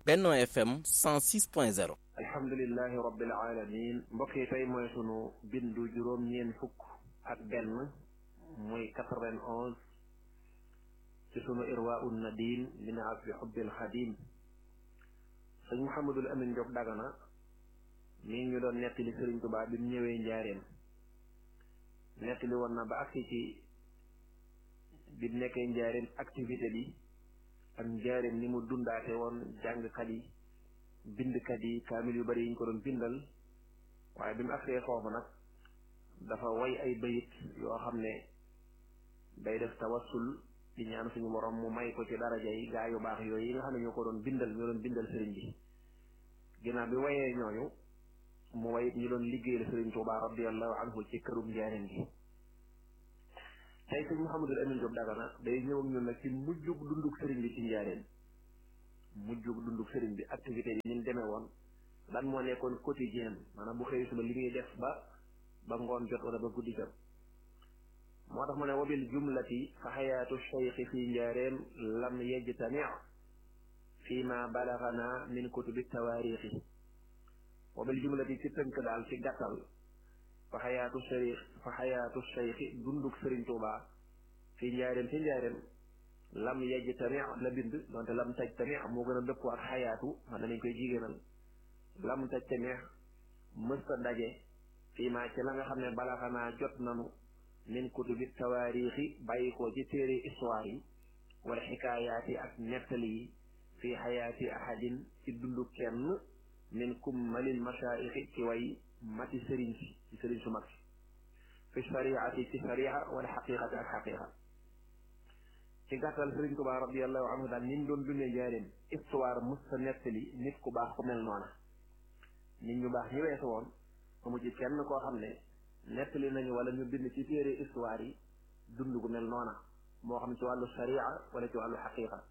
Benno FM 106.0 alhamdulilahi rabbil alamin mbokk yi tey mooy sunu bindu juróom ñeen fukk ak benn muy quatre-vingt-onze ci sunu irwa un nadin min asbi xubbil xadim sëñ Mouhamadul Amin Diop Dagana mi ñu doon nettali Sëriñ Tuubaa bi mu ñëwee njaareem nettali woon na ba agsi ci bi mu nekkee njaareem activité bi ak njaareem ni mu dundaate woon jàngkat yi bindkat yi kaamil yu bari yi ñu ko doon bindal waaye bi mu agsee foofu nag dafa way ay bayit yoo xam ne day def tawassul di ñaan suñu borom mu may ko ci daraja yi gaa yu baax yooyu yi nga xam ne ñoo ko doon bindal ñoo doon bindal sëriñ bi ginnaaw bi wayee ñooñu mu way ñu doon liggéeyal sëriñ Tuubaa radiyallahu anhu ci kërum njaareem gi tey sëñ Mouhamadul Amin Diop Dagana day ñëw ak ñun nag ci mujjug dundug sëriñ bi ci njaareem mujjug dundug sëriñ bi activité yi ñu demee woon lan moo nekkoon quotidien maanaam bu xëy suba li muy def ba ba ngoon jot wala ba guddi jot moo tax mu ne wabil jumlati fa xayaatu cheikhi fi njaareem lam yejtami fi ma balagana min kutubi tawaarixi wabil jumlati ci tënk daal ci gàttal fa xayaatu cheikh fa xayaatu cheikhi dundug sëriñ Tuubaa fi njaareem ci njaareem lam yejtami la bind donte lam tajtami moo gën a dëppoo ak xayaatu man nañ koy jigéenal lam tajtami mësta daje fii maa ci la nga xam ne balaxanaa jot nanu min kutubi tawaarixi bàyyi ko ci téere histoire yi wala xikaayaati ak nettali yi fii xayaati ahadin ci dundu kenn min kummalil mashaayixi ci way mati sëriñ si ci sëriñ su mag si fi shariati ci sharia wala xaqiqati ak xaqiqa ci gàttal sëriñ Tuubaa radiallahu anhu daal ni mu doon dundee njaareem histoire mës sa nettali nit ku baax ku mel noona nit ñu baax ñu weesu woon amu ci kenn koo xam ne nettali nañu wala ñu bind ci téere histoire yi dund gu mel noona moo xam ci wàllu sharia wala ci wàllu xaqiqa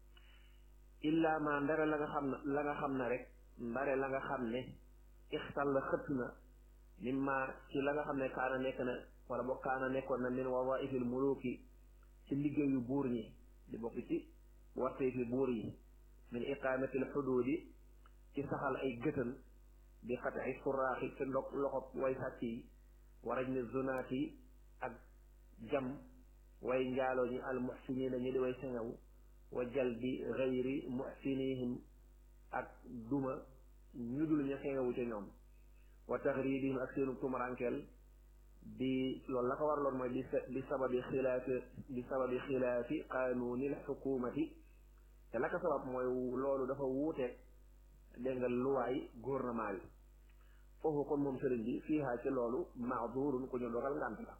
illa ma ndare la nga xam ne la nga xam ne rek ndare la nga xam ne ixtal la xëtt na mimma ci la nga xam ne kaana nekk na wala boo kaana nekkoon na min wawaifil muluki ci liggéeyu buur ñi di bokk ci wartee fi buur yi min iqaamatil xuduudi ci saxal ay gëtën di xat ay suraaxi ci lo loxob way sàcc yi waraj ne zonaat yi ak jam way njaaloo ñi al muxsiniina ñi di way sengawu wa jalbi gayri muxsinihim ak duma ñu dul ña sengawu ca ñoom wa taxridihim ak seenu tumarankeel di loolu la ko waraloon mooy di di sababi xilaafi di sababi xilaafi qaanuunil xukumati te la ko sabab mooy loolu dafa wuuteeg dégg nga luwaay gouvernement bi foofu kon moom sëriñ bi fiihaa ci loolu maadurun ku ñu dogal ngànt la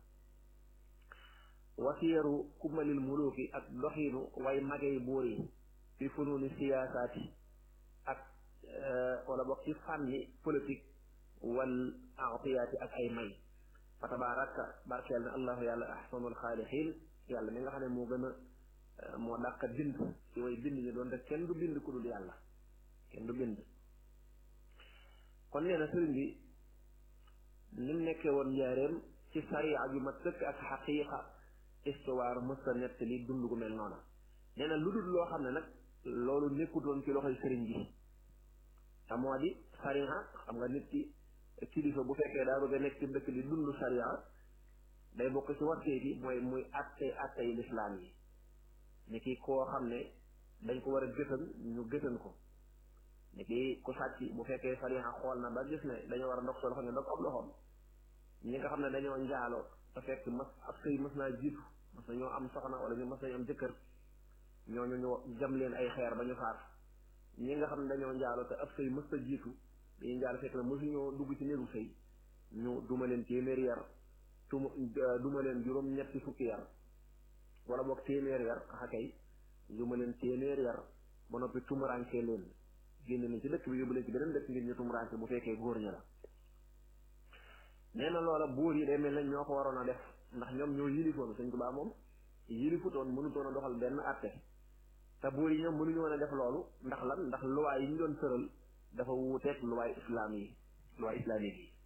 wasiyaru kumalil muluki ak doxiinu way magey buur yi fi fununi siyaasaati ak wala bokk ci fànni politique wal atiyaati ak ay may fa tabaraka barkeel na allahu yàlla ahsanul xaalixiin yàlla mi nga xam ne moo gën a moo dàq bind ci way bind ñu doon te kenn du bind ku dul yàlla kenn du bind kon nee na sëriñ bi ni mu nekkee woon njaareem ci sariya ju ma sëkk ak xaqiiqa histoire mësta nettali dund gu mel noona nee na lu dul loo xam ne nag loolu nekkutoon ci loxoy sëriñ bi te moo di sariya xam nga nit ki kilifa bu fekkee daa bëgg a nekk ci dëkk di dund sariya day bokk ci wartee bi mooy muy atte atte yi lislaam yi ni ki koo xam ne dañ ko war a gëtan ñu gëtan ko ni ki ku sàcc bu fekkee sariya xool na ba gis ne dañoo war a ndog sa loxo ne ndog ab loxoom ñi nga xam ne dañoo njaaloo te fekk mas ab sëy mas naa jiitu mas nañoo am soxna wala ñu mas nañu am jëkkër ñooñu ñu jam leen ay xeer ba ñu faat ñi nga xam ne dañoo njaaloo te ab sëy mas ta jiitu dañuy njaalo fekk na mosuñoo dugg ci néegu sëy ñu duma leen téeméer yar tuma duma leen juróom ñetti fukki yar wala boog téeméer yar axa kay duma leen téeméer yar ba noppi tumuraanke leen génn nañ ci dëkk bi yóbbu leen ci beneen dëkk ngir ñu tumuraanke bu fekkee góor ña la nee na loola buur yi day mel nañ ñoo ko waroon a def ndax ñoom ñoo yilifoon Sëñ Tuubaa moom yilifutoon mënutoon a doxal benn àtte te buur yi ñoom mënuñu woon a def loolu ndax lan ndax luwaay yi ñu doon tëral dafa wuuteeg luwaay islaam yi luwaay islamique yi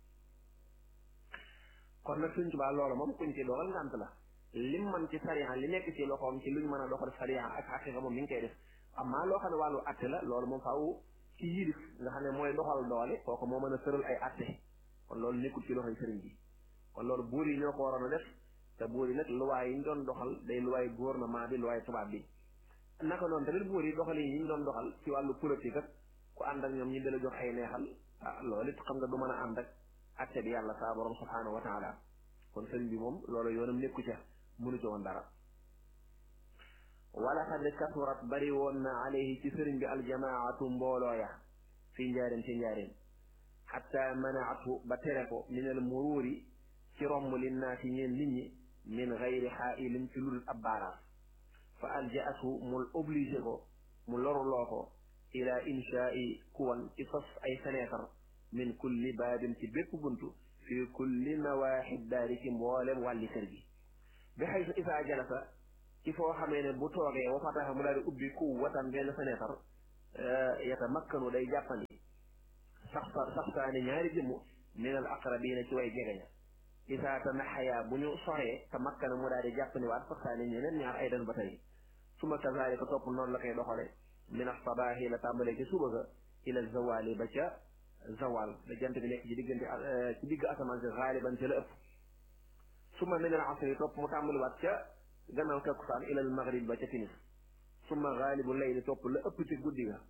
kon nag Sëñ Tuubaa loola moom kuñ ci doxal ngànt la lim man ci sariya li nekk ci loxoom ci luñ mën a doxal sariya ak xaqiqa moom mi ngi koy def amaa loo xam ne wàllu atte la loolu moom faaw ci yilif nga xam ne mooy doxal doole kooku moo mën a tëral ay atte kon loolu nekkul ci loxoy sëriñ bi kon loolu buur yi ñoo ko waroon a def te buur yi nag luwaay yi ñu doon doxal day luwaay gouvernement bi luwaay tubaab bi naka noonu tamit buur yi doxal yi ñu doon doxal ci wàllu politique ak ku ànd ak ñoom ñu dala jox ay neexal ah loolu it xam nga du mën a ànd ak atte bi yàlla saa borom subhaanahu wa taala kon sëriñ bi moom loolu yoonam nekku ca mënu ci woon dara wala xad kasurat bari woon na alayhi ci sëriñ bi aljamaatu mbooloo ya fi njaareem ci njaareem xatta manaatu ba tere ko min al muruuri ci romb linnaasi ñeen nit ñi min gayri xaailin ci ludul ab baaraas fa aljaatu mu obligé ko mu loruloo ko ila inshaai kuwan ci sos ay fenêtre min kulli baabin ci bépp buntu fi kulli nawaaxi daari ci mboolem wàlli kër gi bi xaysu isaa jalasa ci foo xamee ne bu toogee wa fataxa mu daal di ubbi ku watan benn fenêtre yata makkanu day jàppandi sax saxtaani ñaari jëmm min al aqrabiina ci way jegeña isaa tanaxaya bu ñu soree te makkana mu daal di jàppandi waat saxtaani ñeneen ñaar ay dan ba tey suma kazalika topp noonu la koy doxale min asabaahi la tàmbalee ci suba ga ila zawali ba ca zawal da jant bi nekk ci diggante ci digg asamaan si xaaliban ci la ëpp suma min al asri topp mu tàmbaliwaat ca gannaaw takkusaan ila al maghrib ba ca timis suma xaalibu layli topp la ëpp ci guddi ga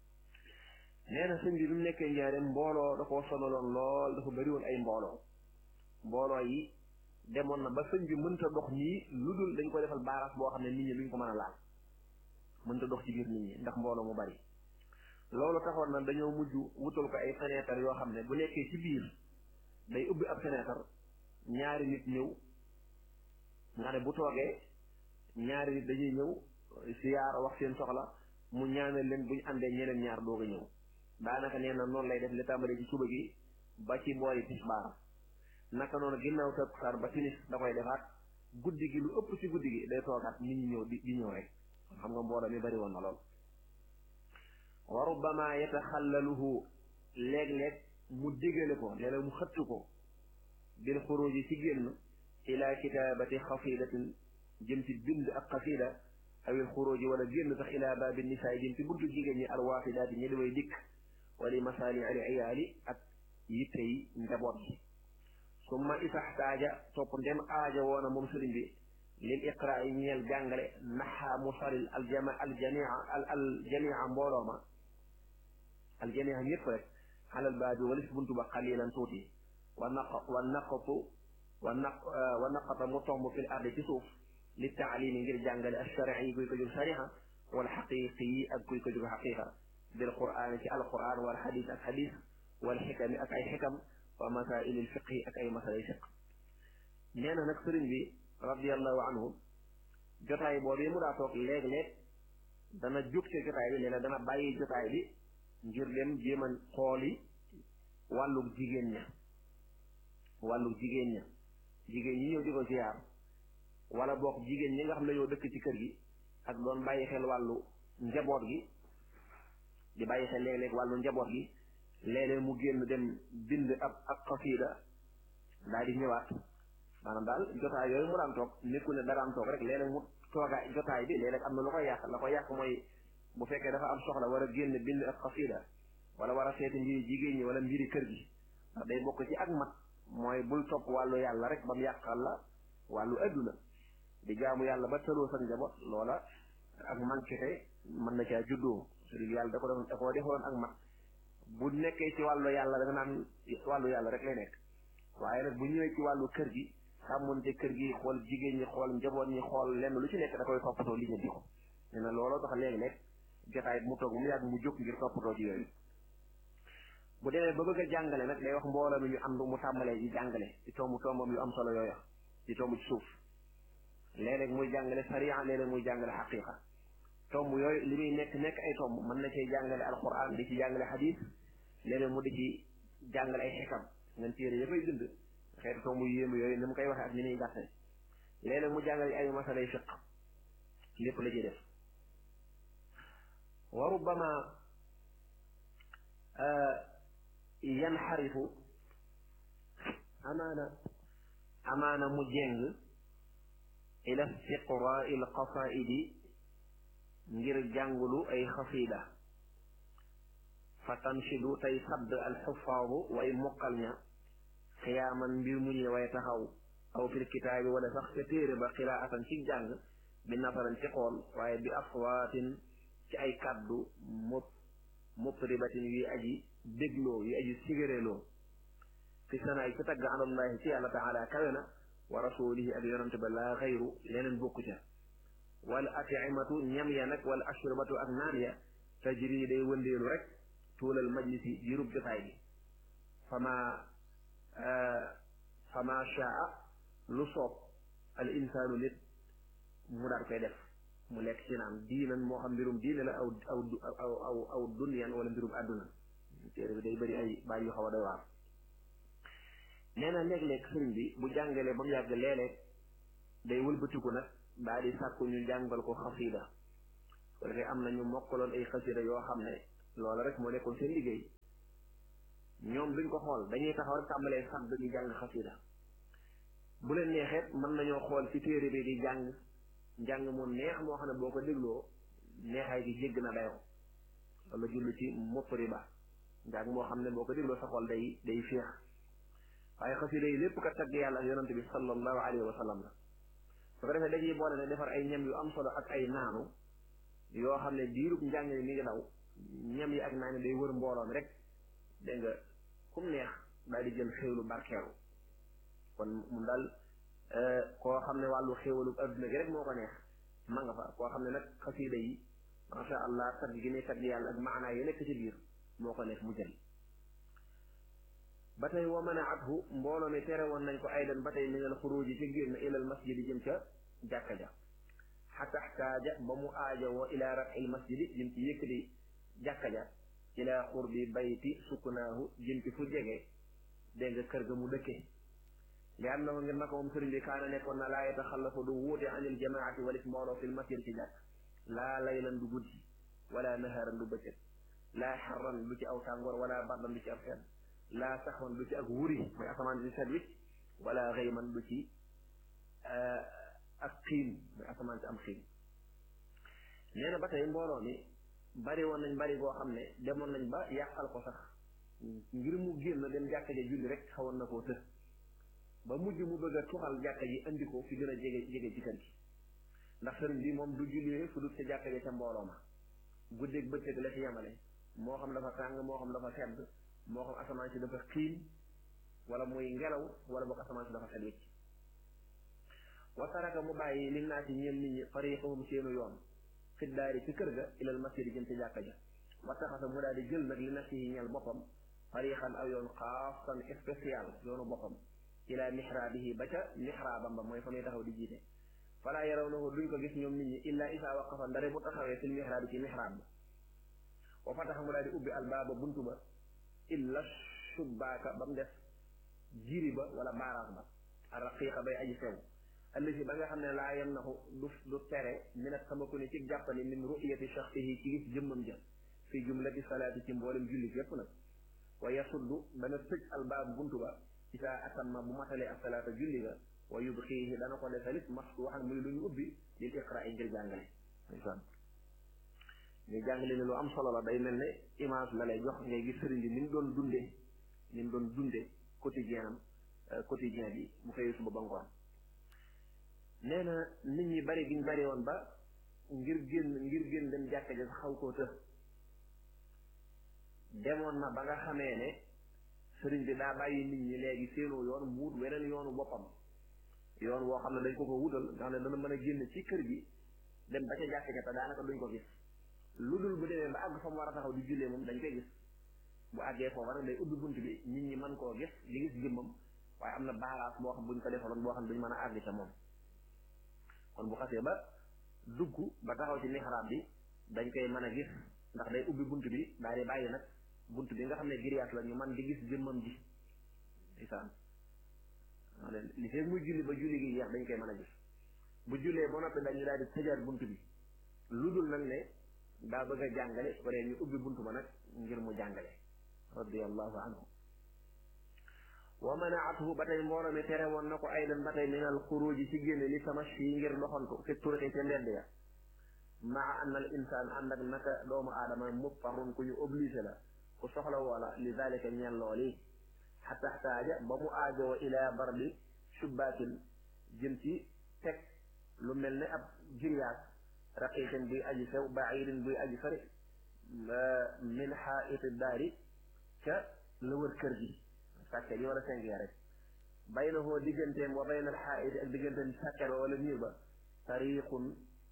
nee na sëñ bi bi mu nekkee njaareem mbooloo da koo sonaloon lool dafa bëri woon ay mbooloo mbooloo yi demoon na ba sëñ bi mënta dox nii lu dul dañ ko defal baaraas boo xam ne nit ñi luñ ko mën a laal mënta dox ci biir nit ñi ndax mbooloo mu bari loolu taxoon na dañoo mujj wutal ko ay fenêtre yoo xam ne bu nekkee ci biir day ubbi ab fenêtre ñaari nit ñëw nga ne bu toogee ñaari nit dañuy ñëw siyaar wax seen soxla mu ñaanal leen bu ñu àndee ñeneen ñaar doog a ñëw daanaka nee na noonu lay def li tàmbalee ci suba gi ba ci boori tisbaar naka noonu ginnaaw takkusaan ba timis da koy defaat guddi gi lu ëpp ci guddi gi day toogaat nit ñi ñëw di di ñëw rek xam nga mbooloo mi bari woon na lool wa rubbama yataxallaluhu léeg-léeg mu digale ko léeg-léeg mu xëtt ko bil xuruji ci génn ila kitaabati xasidatin jëm ci bind ak xasida awil xuruji wala génn sax ila baabi nisaay jëm ci buntu jigéen ñi alwaafidaati ñi daway dikk wali masaali al iyaali ak yitte yi njaboot gi summa isaxtaaja topp ndem aaja woona moom sëriñ bi lil iqraa yi ñeel jàngale naxaa mu saril aljama aljamia al aljamia mbooloo ma aljamia ñëpp rek xalal baabi walis buntu ba xalilan tuuti wa naq wa naqatu wa naq wa naqata mu tomb fil ardi ci suuf li taalimi ngir jàngale alsharii yi kuy ko jóg sariha wal xaqiqi yi ak kuy ko jóg xaqiqa bil quraan ci alquran wal xadis ak xadis wal xikami ak ay xikam wa masaili lfiqhi ak ay masalay fiq nee na nag sëriñ bi radiallahu anhu jotaay boobu mu daa toog léeg-léeg dana jóg ci jotaay bi léeg-léeg dana bàyyi jotaay bi ngir dem jéem a xooli wàllug jigéen ña wàllug jigéen ña jigéen ñi ñëw di ko ziyaar wala boog jigéen ñi nga xam ne ñoo dëkk ci kër gi ak doon bàyyi xel wàllu njaboot gi di bàyyi xel léeg-léeg wàllu njaboot gi léeg-léeg mu génn dem bind ab ab xasiida daal di ñëwaat maanaam daal jotaay yooyu mu daan toog nekkul ne daraan toog rek léeg-léeg mu toogaay jotaay bi léeg-léeg am na lu koy yàq la koy yàq mooy bu fekkee dafa am soxla war a génn bind ab xasiida wala war a seeti mbiri jigéen ñi wala mbiri kër gi ndax day bokk ci ak mat mooy bul topp wàllu yàlla rek ba mu yàqal la wàllu adduna di jaamu yàlla ba tëloo sa njaboot loola ak manquete mën na caa juddoo sëriñ yàlla da ko doon da koo defoon ak mat bu nekkee ci wàllu yàlla da nga naan wàllu yàlla rek lay nekk waaye nag bu ñëwee ci wàllu kër gi sàmmonte kër gi xool jigéen ñi xool njaboot ñi xool lenn lu ci nekk da koy toppatoo li ñu di ko nee na looloo tax léegi-léeg jotaay mu toog mu yàgg mu jóg ngir toppatoo ci yooyu bu demee ba bëgg a jàngale nag day wax mbooloo mi ñu ànd mu tàmbalee ci jàngale ci tomb tombam yu am solo yooyu ci tomb ci suuf léeg-léeg muy jàngale sariya léeg-léeg muy jàngale xaqiqa tomb yooyu li muy nekk nekk ay tomb mën na cee jàngale alquran di ci jàngale xadis léeg-léeg mu di ci jàngale ay xikam ngeen téere ya fay bind xeetu tomb yu yéemu yooyu ni mu koy waxee ak ni muy gàtte léeg-léeg mu jàngale ay masalay fiq lépp la ci def wa rubbama yanxarifu amaana amaana mu jeng ila istiqraa il qasaidi ngir jàngulu ay xasiida fa tanshidu tey sadd alxufaadu way mokkal ña xiyaaman mbir mu ñuy way taxaw aw fil kitaabi wala sax ca téere ba xiraatan ci jàng bi nasaran ci xool waaye bi aswaatin ci ay kàddu mop mutribatin yuy aji dégloo yuy aji sigéréloo fi sanaay ci tagg alallahi ci yàlla taala kawe na wa rasulihi ak yonante ba laa xayru leneen bokku ca wal atimatu ñam ya nag wal ashrabatu ak naan ya tajri day wëndeelu rek tuulal majlisi jirub jotaay bi fama fama shaa lu soob al insaanu nit mu daal koy def mu lekk ci naan diinan moo xam mbirum diine la aw aw aw aw aw dunyan wala mbirum àdduna téere bi day bëri ay baay yu xaw a doy waar nee na léeg-léeg sëriñ bi bu jàngalee ba mu yàgg léeg-léeg day wëlbatiku nag daal di sàkku ñu jàngal ko xasiida ko defee am na ñu mokkaloon ay xasiida yoo xam ne loola rek moo nekkoon seen liggéey ñoom duñ ko xool dañuy taxaw rek tàmbalee sax dañuy jàng xasiida bu leen neexeet mën nañoo xool ci téere bi di jàng njàng mu neex moo xam ne boo ko dégloo neexaay gi jégg na dayoo wala jullu ci mutriba njàng moo xam ne boo ko dégloo sa xol day day féex waaye xasida yi lépp kat tagg yàlla ak yonante bi sallallahu alayhi wa sallam la su ko defee dañuy boole ne defar ay ñam yu am solo ak ay naanu yoo xam ne diirub njàng mi ngi daw ñam yi ak naan day wër mbooloom rek dégg nga kum neex daal di jël xéwlu barkeeru kon mun daal koo xam ne wàllu xéwalu adduna gi rek moo ko neex ma nga fa koo xam ne nag xasida yi macha allah tagg gi ne tagg yàlla ak maanaa yi nekk ci biir moo ko neex mu jël ba tey wa manaathu mbooloo mi tere woon nañ ko aydan ba tey minal xuruji ci génn ilal masjidi jëm ca jàkka ja xata xtaaja ba mu aaja woo ila rafil masjidi jëm ci yëkkati jàkka ja ila xurbi bayti sukkunaahu jëm ci fu jege dégg nga kër ga mu dëkke li am na ko ngir naka moom sëriñ bi kaana nekkoon na laa yataxallafu du wuute anil jamaati walis mbooloo fil masjid ci jàkk laa laylan du guddi wala naharan du bëccëg laa xarran du ci aw tàngoor wala bardan du ci ab sedd laa saxoon du ci ak wuri mooy asamaan si set wicc wala xëyman du ci ak xiin mooy asamaan si am xiin nee na ba tey mbooloo mi bari woon nañ bari goo xam ne demoon nañ ba yàqal ko sax ngir mu génn dem jàkka ja julli rek xawoon na koo të ba mujj mu bëgg a tuxal jàkka ji andi ko fi gën a jege jege ci kër gi ndax sëriñ bi moom du jullee fu dul ca jàkka ja ca mbooloo ma guddeeg bëccëg la ci yemale moo xam dafa tàng moo xam dafa sedd moo xam asamaan si dafa xiin wala muy ngelaw wala boog asamaan si dafa set wicc wa taraka mu bàyyi li naa ci ñeen nit ñi fariqahum seenu yoon fiddaari ci kër ga ilal masjidi jëm ci jàkka ja wa taxasa mu daal di jël nag li nafsi yi ñeel boppam fariqan aw yoon xaasan spécial yoonu boppam ila mihrabihi ba ca mihraabam ba mooy fa muy taxaw di jiite falaa yaraw nahu duñ ko gis ñoom nit ñi illa isaa waqafa ndare bu taxawee fil mihraabi ci mihraab ba wa fataxa mu daal di ubbi albaaba buntu ba illa subbaaka ba mu def jiri ba wala baaraas ba araqiqa bay aji sew allati ba nga xam ne laa yem naxu du du tere minat sama ko ni ci jàppani min ru'yati shaxsihi ci gis jëmmam ja fi jumlati salaati ci mboolem julli yépp nag wa yasuddu dana tëj albaab buntu ba isaa atamma bu matalee ak salaata julli ga wa yubxiihi dana ko defalit maftuuxan muy lu ñu ubbi lil iqraa ngir jàngale ndeysaan ñu jàngale ne lu am solo la day mel ne image la lay jox ngay gis sëriñ bi ni mu doon dunde ni mu doon dunde quotidien am quotidien bi bu xëyee suba ba ngoon nee na nit ñi bari giñ bari woon ba ngir génn ngir génn dem jàkka ja xaw koo të demoon na ba nga xamee ne sëriñ bi daa bàyyi nit ñi léegi seenu yoon mu wut weneen yoonu boppam yoon woo xam ne dañ ko ko wutal nga xam ne dana mën a génn ci kër gi dem ba ca jàkka ja te daanaka duñ ko gis lu dul bu demee ba àgg fa mu war a taxaw di jullee moom dañ koy gis bu àggee foofa nag day ubbi bunt bi nit ñi mën koo gis di gis jëmmam waaye am na baaraas boo xam buñ ko defaloon boo xam ne duñ mën a àgg ca moom kon bu xasee ba dugg ba taxaw ci mihraab bi dañ koy mën a gis ndax day ubbi bunt bi daal di bàyyi nag bunt bi nga xam ne giriyaas la ñu man di gis jëmmam ji isaan li fekk muy julli ba julli gi jeex dañ koy mën a gis bu jullee ba noppi dañu daal di tëjaat bunt bi lu dul nag ne daa bëgg a jàngale su ko dee ñu ubbi bunt ba nag ngir mu jàngale radiallahu anhu wa manaathu ba tey mbooloo mi tere woon na ko aydan ba tey min al xuruji ci génne li tamashi ngir doxantu fi turixi ca mbedd ya maa anna al insaan ànd ak naka doomu aadama muttarun ku ñu obligé la ku soxla woola li zalika ñeel looli xata xtaaja ba mu aajoo ila barbi subbaatin jëm ci teg lu mel ne ab giryaas raqiqin buy aji sew bairin buy aji sori min xaiti daari ca la wër kër gi sàkket yi wala seng ya rek baynahoo digganteem wa bayna alxaiti ak digganteem sàkket ba wala miir ba tariqun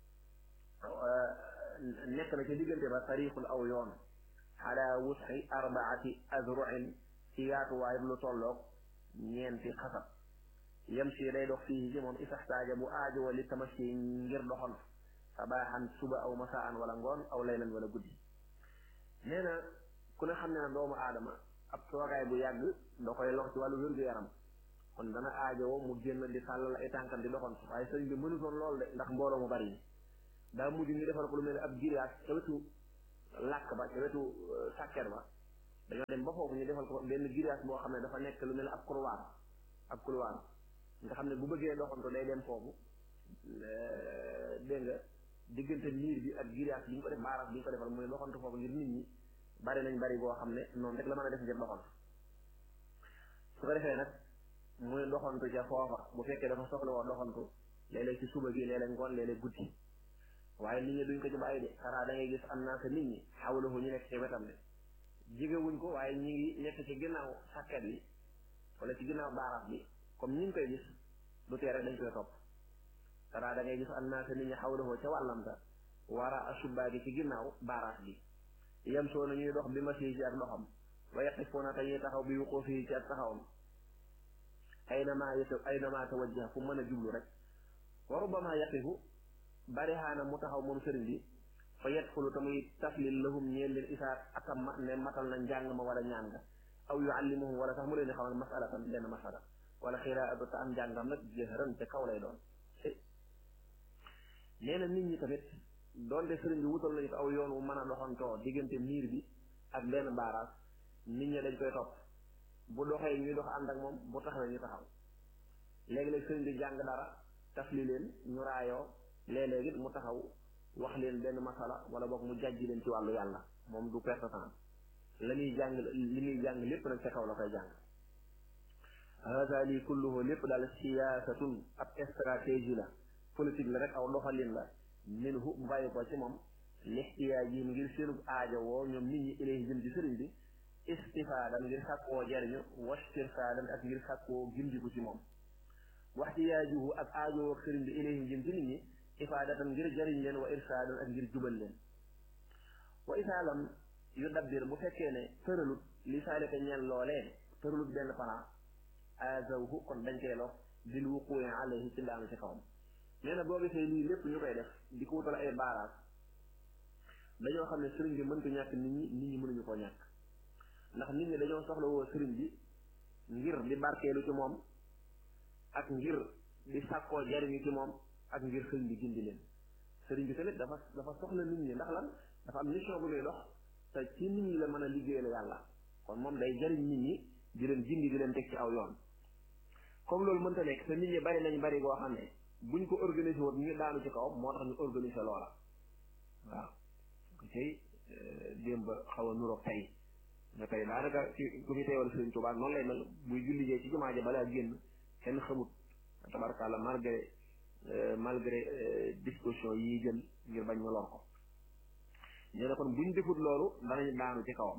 nekk na ca diggante ba tariqun aw yoon ala wusxi arbaati azruin ci yaatuwaay lu tolloog ñeenti xasab yem si day dox fii ci moom isaxtaaja bu aajowa li tamashi ngir doxal sabaaxan suba aw masaan wala ngoon aw laylan wala guddi nee na ku ne xam ne na doomu aadama ab toogaay bu yàgg da koy lor ci wàllu wér-gu-yaram kon dana aajowo mu génn di sàllal ay tànkam di doxal waaye sëñ bi mënutoon lool de ndax mbooloo mu bari daa mujj ñu defal ko lu mel ne ab giriyaas ca wetu làkk ba ca wetu sàkket ba dañoo dem ba foofu ñu defal ko benn giriyaas boo xam ne dafa nekk lu mel ne ab couloir ab couloir nga xam ne bu bëggee doxantu day dem foofu dégg nga diggante miir bi ak giriyaas bi ñu ko def baaraas bi ñu ko defal muy doxantu foofu ngir nit ñi bari nañ bari boo xam ne noonu rek la mën a def ngir doxantu su ko defee nag muy doxantu ca foofa bu fekkee dafa soxla woo doxantu léeg-léeg ci suba gi léeg-léeg ngoon léeg-léeg guddi waaye nit ñi duñ ko ci bàyyi de xanaa da ngay gis am naa sa nit ñi xawlahu ñu nekk ci wetam de jigewuñ ko waaye ñi ngi nekk ci ginnaaw sàkket bi wala ci ginnaaw baaraas bi comme ñi ngi koy gis du tee rek dañ koy topp xanaa da ngay gis am naa sa nit ñi xawlahu ca wàllamta wara asubaa gi ci ginnaaw baaraas bi yem soo na ñuy dox bi ma sii ci ak ndoxam wa yaqifuuna te ñuy taxaw bi wuqoo fii ci ak taxawam aynama yata aynama tawajjaha fu mën a jublu rek wa rubbama yaqifu bari xaana mu taxaw moom sëriñ bi fa yadxulu te muy taflil lahum ñeel leen isaat akam ma ne matal na njàng ma wala ñaan nga aw yuallimuhum wala sax mu leen di xamal masalatan benn masala wala xiraatu te am njàngam nag jëhëran ca kaw lay doon nee na nit ñi tamit doonte sëriñ bi wutal nañu ko aw yoon wu mën a doxantoo diggante miir bi ak benn baaraas nit ñi dañ koy topp bu doxee ñuy dox ànd ak moom bu taxawee ñu taxaw léegi-léeg sëriñ bi jàng dara tafli leen ñu raayoo léeg-léeg it mu taxaw wax leen benn masala wala boog mu jàjji leen ci wàllu yàlla moom du perte temps la ñuy jàng li ñuy jàng lépp nag ca kaw la koy jàng hada lii kulluhu lépp daal siyaasatun ab stratégie la politique la rek aw doxalin la minhu bu bàyyi ko ci moom lixtiyaaj yi ngir seenu aajo woo ñoom nit ñi ilayhi jëm ci sëriñ bi istifaadan ngir sàkkoo jariñu wastirfaadan ak ngir sàkkoo gindiku ci moom waxtiyaajuhu ak aajo woo sëriñ bi ilayhi jëm ci nit ñi ifaadatan ngir jariñ leen wa irsaadan ak ngir jubal leen wa isaalam yu dabbir bu fekkee ne tëralut li saalika ñeen loolee tëralut benn plan azawhu kon dañ koy lox bil wuquwi alayhi ci ndaanu ci kawam nee na boo gisee lii lépp ñu koy def di ko wutal ay baaraas dañoo xam ne sëriñ bi mënta ñàkk nit ñi nit ñi mënuñu koo ñàkk ndax nit ñi dañoo soxla woo sëriñ bi ngir di barkeelu ci moom ak ngir di sàkkoo jariñu ci moom ak ngir sëriñ bi gindi leen sëriñ bi tamit dafa dafa soxla nit ñi ndax lan dafa am mission bu muy dox te ci nit ñi la mën a liggéeyal yàlla kon moom day jariñ nit ñi di leen gindi di leen teg ci aw yoon comme loolu mënta nekk te nit ñi bari nañ bari goo xam ne buñ ko organisé woon ñu daanu ci kawam moo tax ñu organisé loola waaw ko tey démb xaw a nuroog tey nga tey daanaka ci ku fi teewal Sëriñ Tuubaa noonu lay mel buy jullijee ci jumaa ja balaa génn kenn xamut tabarkàlla malgré malgré disposition yi jël ngir bañ ma lor ko nee na kon buñ defut loolu danañ daanu ci kawam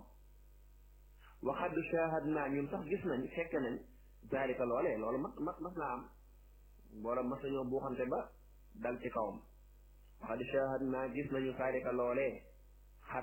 waxad shahad naa ñun sax gis nañ fekk nañ zaalika loolee loolu mas mas mas naa am boola mas nañoo buuxante ba dal ci kawam waxad shahad naa gis nañu zaalika loolee xad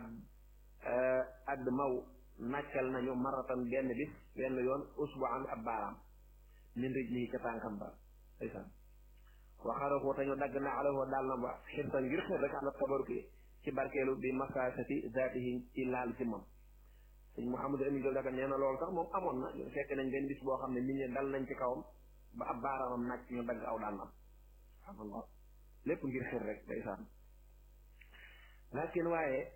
add maw nàccal nañu maratan benn bis benn yoon usbuan ab baaraam min rij nii ca tànkam ba ndeysaan waxarako te ñu dagg na alawoo daal na ba xirta ngir xir rek ala tabaruki ci barkeelu bi masaasati zaatihi ci laal ci moom sëñ Mouhamadou Amin Diop daga nee na loolu sax moom amoon na fekk nañ benn bis boo xam ne nit ñi dal nañ ci kawam ba ab baaraamam nàcc ñu dagg aw dàllam subhanallah lépp ngir xir rek ndeysaan lakin waaye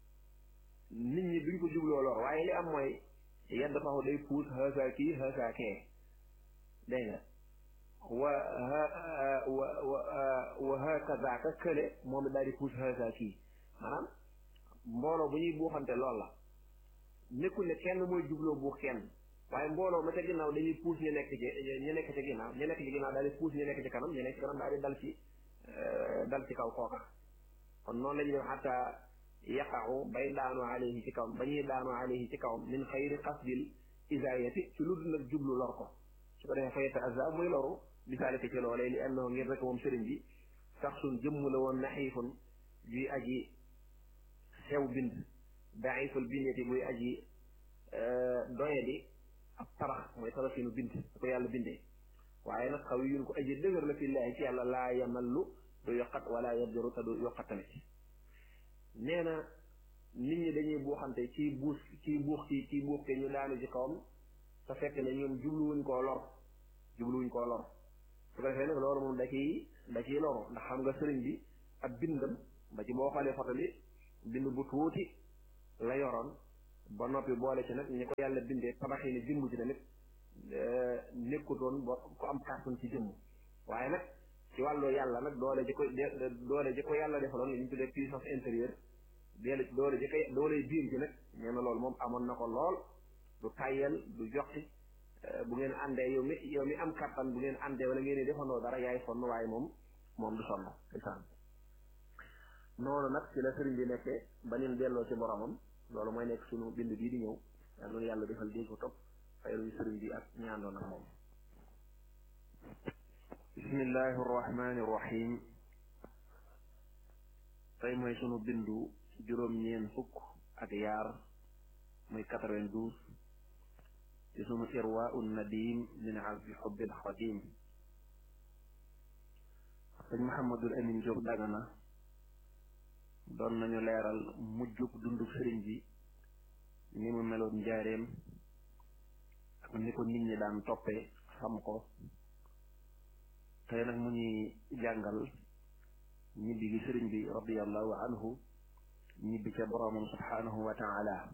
nit ñi duñ ko jubloo lor waaye li am mooy yedd faxu day puus xësa kii xësa kee dégg nga wa wa wa wa hakaza ka kële moom it daal di puus hakaza kii maanaam mbooloo bu ñuy buuxante lool la nekkul ne kenn mooy jubloo buux kenn waaye mbooloo ma ca ginnaaw dañuy puus ñu nekk ci ñu nekk ci ginnaaw ñu nekk ci ginnaaw daal di puus ñu nekk ci kanam ñu nekk ci kanam daal di dal ci dal ci kaw kooka kon noonu la ñuy def xataa yaqaxu bay daanu alayhi ci kawam ba ñuy daanu alayhi ci kawam min xayri qasdil isaayati ci lu dul nag jublu lor ko su ko defee fa yeta aza muy loru bisaalika ci loolee li annahu ngir rek moom sëriñ bi sax suñ jëmm la woon naxiifun juy aji sew bind daiful bindeti buy aji doyadi ab tabax mooy tabaxinu bind da ko yàlla bindee waaye nag xaw yun ko aji dëgër la fillaahi ci yàlla laa yamallu du yokkat wala yabjaru te du yokkat tamit nee na nit ñi dañuy buuxante ci buus ci buux ci ci buux ke ñu daanu ci kawam te fekk ne ñoom jubluwuñ koo lor jubluwuñ koo lor su ko defee nag loolu moom da ciy da ciy loru ndax xam nga sëriñ bi ab bindam ba ci boo xoolee foto bi bind bu tuuti la yoroon ba noppi boole ci nag ñi ko yàlla bindee tabaxi ni jëmm ci tamit nekkutoon ba ku am kàttan ci jëmm waaye nag ci wàllu yàlla nag doole ji ko doole ji ko yàlla defaloon li ñu tuddee puissance intérieure doole doole ji ko doole biir ji nag nee na loolu moom amoon na ko lool du tàyyel du joxti bu ngeen àndee yow mi yow mi am kàttan bu ngeen àndee wala ngeen di defandoo dara yaay sonn waaye moom moom du sonn isaan noonu nag ci la sëriñ bi nekkee ba nin delloo ci boromam loolu mooy nekk sunu bind bii di ñëw yal na yàlla defal dégg ko topp fayluñu sëriñ bi ak ñaandoon ak moom bismillahi arrahmani irrahim tey mooy sunu bindu juróom-ñeen fukk ak yaar muy quatre-vingt-douze ci sunu irwa un nadim min azbi xubbil xadim sëñ Mouhamadul Amin Diop Dagana doon nañu leeral mujjug dundug sëriñ bi ni mu meloon njaareem ak ni ko nit ñi daan toppee xam ko tey nag mu ñuy jàngal ñibbi gi sëriñ bi radiallahu anhu ñibbi ca boroomam subhanahu wa taala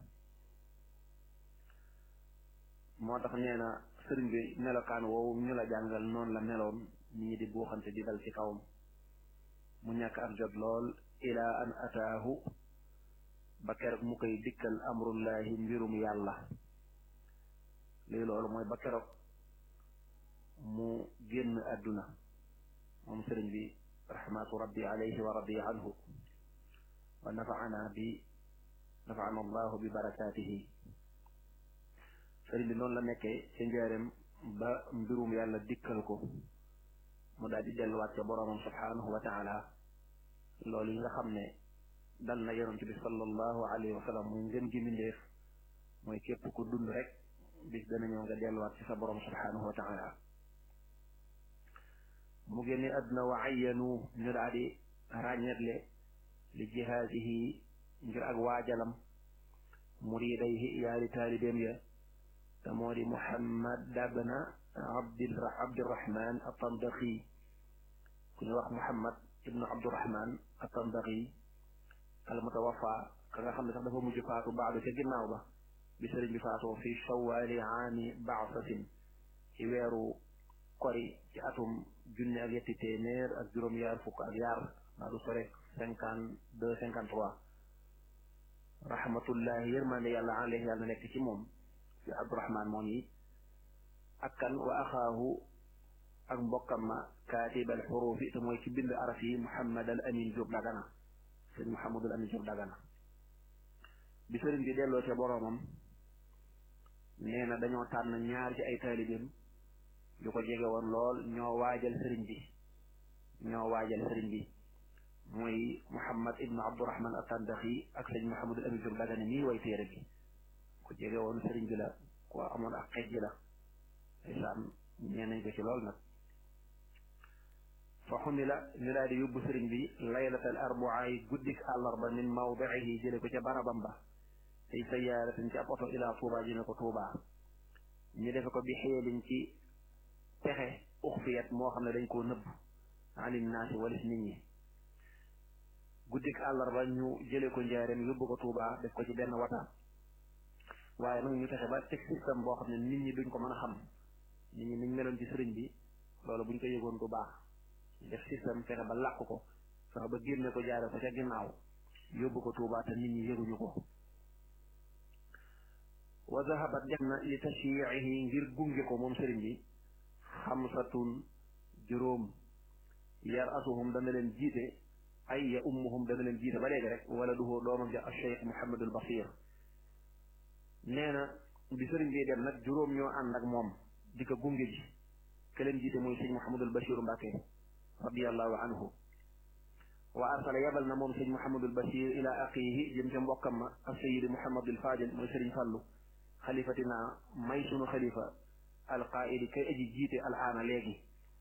moo tax nee na sëriñ bi melokaan woowu ñu la jàngal noonu la meloon nit ñi di buuxante di dal ci kawam mu ñàkk ak jot lool ilaa an ataahu ba keroog mu koy dikkal amrullahi mbirum yàlla lii loolu mooy ba keroog mu génn àdduna moom sëriñ bi rahmatu rabbi alayhi wa radi anhu wa nafaana bi nafaana allahu bi barakaatihi sëriñ bi noonu la nekkee ca njaareem ba mbirum yàlla dikkal ko mu daal di delluwaat ca boroomam subhanahu wa taala loolu yi nga xam ne dal na yonent bi sallallahu alayhi wa sallam muy ngën gi mbindeef mooy képp ku dund rek bis dana ñëw nga delluwaat ci sa boroom subhanahu wa taala mu génne àdduna wa ayyanu ñu daal di ràññetle li jihaadihi ngir ak waajalam muridayhi yaari taalibeem ya te moo di muhammad dabna abdi abdirahman atandaqi ku ñu wax muhammad ibnu abdirahman atandaqi al mutawafa ka nga xam ne sax dafa mujj faatu baadu ca ginnaaw ba bi sëriñ bi faatoo fi shawaali aami baasatin ci weeru kori ci atum junne ak yetti téeméer ak juróom-yaar fukk ak yaar maa du sore cinquante deux cinquante trois rahmatullahi yërmande yàlla alayhi yàlla nekk ci moom ci abdurahman moom yi ak kan wa axaahu ak mbokkam ma kaatib al xurufi te mooy ci bind araf yi muhammad al amin Diop dagana sëñ muhammadul amin Diop dagana bi sëriñ bi delloo ca boroomam nee na dañoo tànn ñaar ci ay taalibeem yu ko jege woon lool ñoo waajal sëriñ bi ñoo waajal sëriñ bi mooy muhammad ibnu abdurahman attandaxi ak sëñ muhammadul amin Diop dagana nii way téere bi ku jege woon sëriñ bi la ku amoon ak xej ji la isaan ñee nañ ko ci lool nag fa xumila ñu daal di yóbbu sëriñ bi laylatal arbaa yi guddik àllarba min mawdiihi jële ko ca barabam ba tey sayaaratin ci ab oto ilaa tuuba jëme ko tuuba ñu defe ko bi xeelin ci pexe uxfiyat moo xam ne dañ koo nëbb anin naasi walis nit ñi guddik àllarba ñu jële ko njaareem yóbbu ko tuuba def ko ci benn wata waaye nag ñu fexe ba teg système boo xam ne nit ñi duñ ko mën a xam nit ñi niñ meloon ci sëriñ bi loolu buñ ko yëgoon du baax def système fexe ba làq ko fexe ba génne ko jaare ko ca ginnaaw yóbbu ko Tuubaa te nit ñi yëguñu ko wa zahabat def na li tashyiihi ngir gunge ko moom sëriñ bi xamsatun juróom yar asuhum dana leen jiite ay ya ummuhum dana leen jiite ba léegi rek wala duhoo doomam ja Cheikh Mouhamadul Basir nee na bi sëriñ bi dem nag juróom ñoo ànd ak moom di ko gunge ji ke leen jiite muy sëñ Mouhamadul Bachir Mbàkke radiallahu anhu wa arsala yabal na moom sëñ Mouhamadul Bachir ila aqihi jëm ca mbokkam ma ak sayidi Mouhamadul Fadil mooy sëriñ Fallu xalifatina may sunu xalifa alqaidi kay aji jiite alaana léegi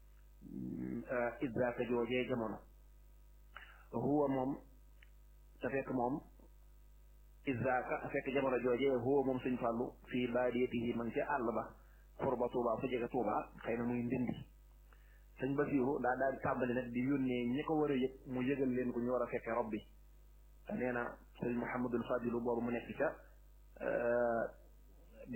idraka joojee jamono huwa moom te fekk moom idraka fekk jamono joojee huwa moom sëñ Fallu fii baadiyatihi man ca àll ba xurba Tuuba fu jege Tuuba xëy na muy ndindi sëñ Basiiru daa daal di tàmbali nag di yónnee ñi ko war a yëg mu yëgal leen ko ñu war a fekke rob bi te nee na sëñ Mouhamadul Fadilu boobu mu nekk ca